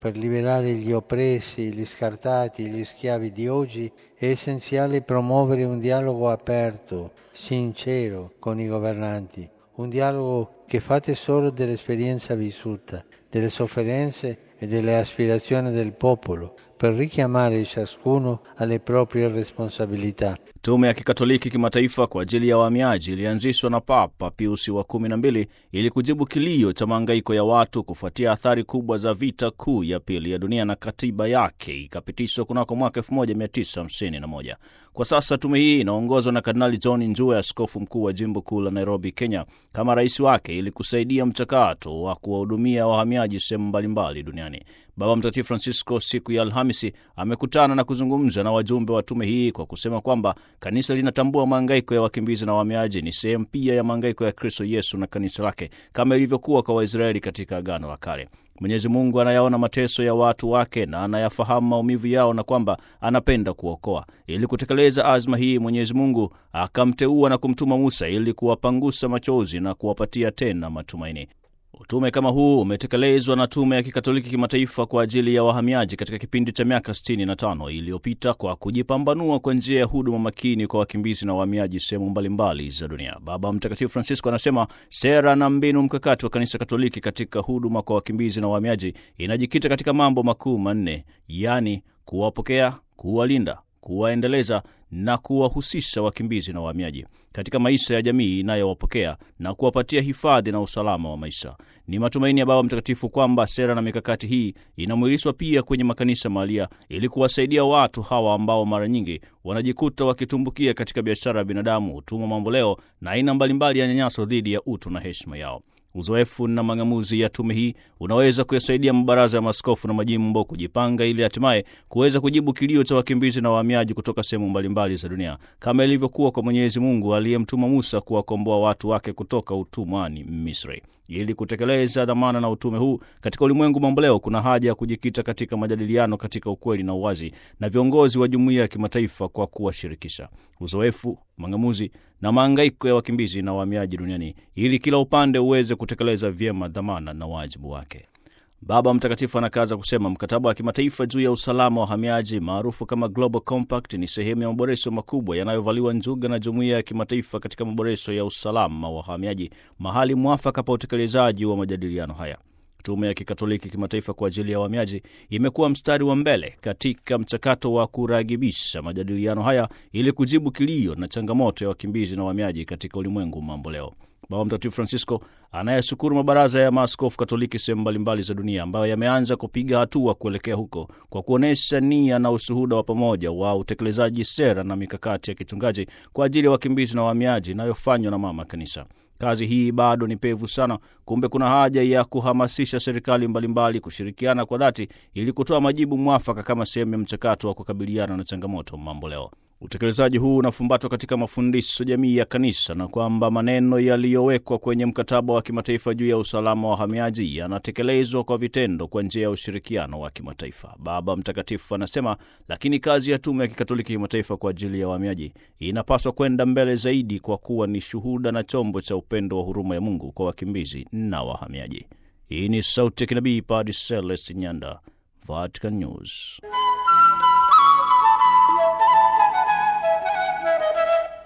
Per liberare gli oppressi, gli scartati, gli schiavi di oggi è essenziale promuovere un dialogo aperto, sincero con i governanti, un dialogo che fa tesoro dell'esperienza vissuta, delle sofferenze e delle aspirazioni del popolo, per richiamare ciascuno alle proprie responsabilità. Tume ya Kikatoliki Kimataifa kwa ajili ya wahamiaji ilianzishwa na Papa Piusi wa kumi na mbili ili kujibu kilio cha mahangaiko ya watu kufuatia athari kubwa za vita kuu ya pili ya dunia, na katiba yake ikapitishwa kunako mwaka 1951. Kwa sasa tume hii inaongozwa na Kardinali John Njue, askofu mkuu wa jimbo kuu la Nairobi, Kenya, kama rais wake ili kusaidia mchakato wa kuwahudumia wahamiaji sehemu mbalimbali duniani. Baba Mtakatifu Francisco siku ya Alhamisi amekutana na kuzungumza na wajumbe wa tume hii kwa kusema kwamba kanisa linatambua mahangaiko ya wakimbizi na wahamiaji ni sehemu pia ya mahangaiko ya Kristo Yesu na kanisa lake kama ilivyokuwa kwa Waisraeli katika Agano la Kale. Mwenyezi Mungu anayaona mateso ya watu wake na anayafahamu maumivu yao na kwamba anapenda kuokoa. Ili kutekeleza azma hii, Mwenyezi Mungu akamteua na kumtuma Musa ili kuwapangusa machozi na kuwapatia tena matumaini. Utume kama huu umetekelezwa na Tume ya Kikatoliki Kimataifa kwa ajili ya wahamiaji katika kipindi cha miaka 65 iliyopita kwa kujipambanua kwa njia ya huduma makini kwa wakimbizi na wahamiaji sehemu mbalimbali za dunia. Baba Mtakatifu Francisco anasema sera na mbinu mkakati wa Kanisa Katoliki katika huduma kwa wakimbizi na wahamiaji inajikita katika mambo makuu manne, yaani kuwapokea, kuwalinda, kuwaendeleza na kuwahusisha wakimbizi na wahamiaji katika maisha ya jamii inayowapokea na kuwapatia hifadhi na usalama wa maisha. Ni matumaini ya Baba Mtakatifu kwamba sera na mikakati hii inamwilishwa pia kwenye makanisa mahalia ili kuwasaidia watu hawa ambao mara nyingi wanajikuta wakitumbukia katika biashara ya binadamu, utumwa mamboleo na aina mbalimbali ya nyanyaso dhidi ya utu na heshima yao. Uzoefu na mang'amuzi ya tume hii unaweza kuyasaidia mabaraza ya maaskofu na majimbo kujipanga ili hatimaye kuweza kujibu kilio cha wakimbizi na wahamiaji kutoka sehemu mbalimbali za dunia, kama ilivyokuwa kwa Mwenyezi Mungu aliyemtuma Musa kuwakomboa watu wake kutoka utumwani Misri. Ili kutekeleza dhamana na utume huu katika ulimwengu mamboleo, kuna haja ya kujikita katika majadiliano katika ukweli na uwazi na viongozi wa jumuiya ya kimataifa kwa kuwashirikisha uzoefu, mang'amuzi na maangaiko ya wakimbizi na wahamiaji duniani ili kila upande uweze kutekeleza vyema dhamana na wajibu wake. Baba Mtakatifu anakaza kusema mkataba wa kimataifa juu ya usalama wa wahamiaji maarufu kama Global Compact ni sehemu ya maboresho makubwa yanayovaliwa njuga na jumuiya ya kimataifa katika maboresho ya usalama wa wahamiaji, mahali mwafaka pa utekelezaji wa majadiliano haya. Tume ya Kikatoliki Kimataifa kwa ajili ya wahamiaji imekuwa mstari wa mbele katika mchakato wa kuragibisha majadiliano haya ili kujibu kilio na changamoto ya wakimbizi na wahamiaji katika ulimwengu mambo leo. Baba Mtakatifu Francisco anayeshukuru mabaraza ya maaskofu Katoliki sehemu mbalimbali za dunia ambayo yameanza kupiga hatua kuelekea huko kwa kuonyesha nia na ushuhuda wa pamoja wa utekelezaji sera na mikakati ya kichungaji kwa ajili ya wakimbizi na wahamiaji inayofanywa na Mama Kanisa. Kazi hii bado ni pevu sana. Kumbe kuna haja ya kuhamasisha serikali mbalimbali kushirikiana kwa dhati ili kutoa majibu mwafaka kama sehemu ya mchakato wa kukabiliana na changamoto mambo leo. Utekelezaji huu unafumbatwa katika mafundisho jamii ya Kanisa na kwamba maneno yaliyowekwa kwenye mkataba wa kimataifa juu ya usalama wa wahamiaji yanatekelezwa kwa vitendo kwa njia ya ushirikiano wa kimataifa. Baba Mtakatifu anasema, lakini kazi ya Tume ya Kikatoliki Kimataifa kwa ajili ya wahamiaji inapaswa kwenda mbele zaidi kwa kuwa ni shuhuda na chombo cha upendo wa huruma ya Mungu kwa wakimbizi na wahamiaji. Hii ni Sauti ya Kinabii, Padre Celestin Nyanda, Vatican News.